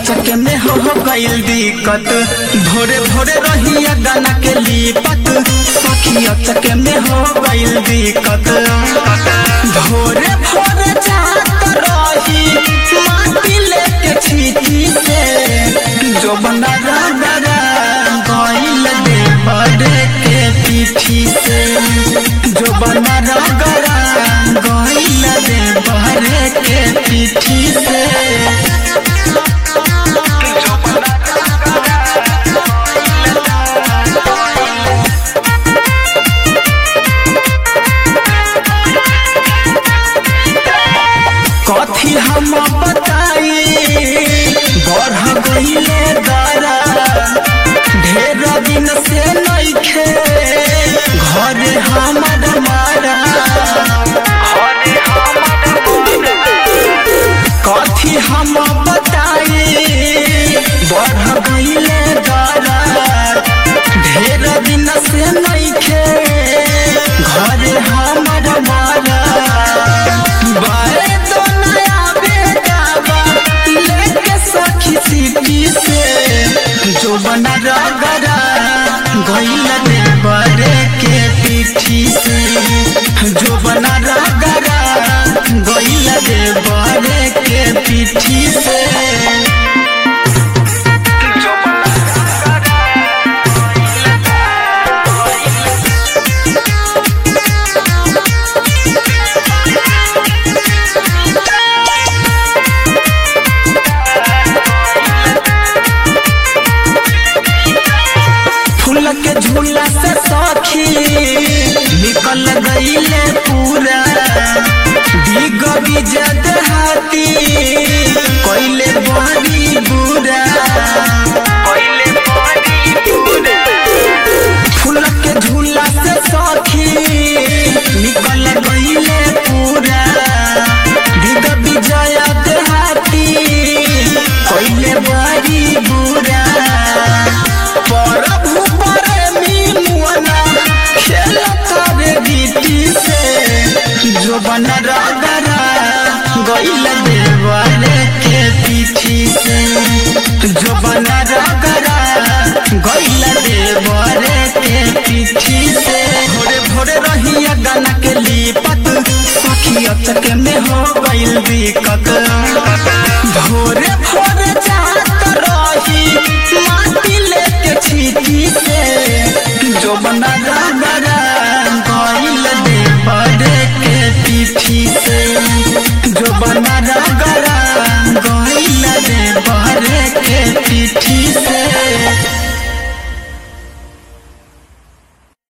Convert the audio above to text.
अचके में हो हो गइल दिक्कत भोरे भोरे रहिया गाना के लिपत सखी अचके में हो गइल दिक्कत भोरे भोरे जात रही माटी लेके छीटी से जो बना रगरा गइल दे बड़े के पीठी से जो बना रगरा गइल दे बड़े के पीठी से कथी हम बताई बढ़ गईले दारा ढेर दिन से नइखे घरे हमर मारा कथी हम बताई बढ़ गईले दारा ढेर दिन से नइखे घरे हमर मारा बारे तो नया बेटावा लेके सखी सीपी से जो बना रगरा गइल दे बरे के पीठी से जो बना रगरा गइल दे बरे के पीठी से फूल के झूला से सखी निकल गईले पूरा दिग बिजत हाथी कोइले बड़ी बुरा फूल के झूला से सखी निकल गईले पूरा दिग बिजत हाथी कोइले बड़ी बुरा प्रभु प्रेमी मुअना खेलत रे गीती से जो बन रगरा गइल देवाले के पीठी से जो बन रगरा गइल देवाले के पीठी से भोरे भोरे रहिया गाना के लिपत सखी अचके में हो गइल दिक्कत भोरे भोरे जात रही माटी लेके छीटी से जो बना रगरा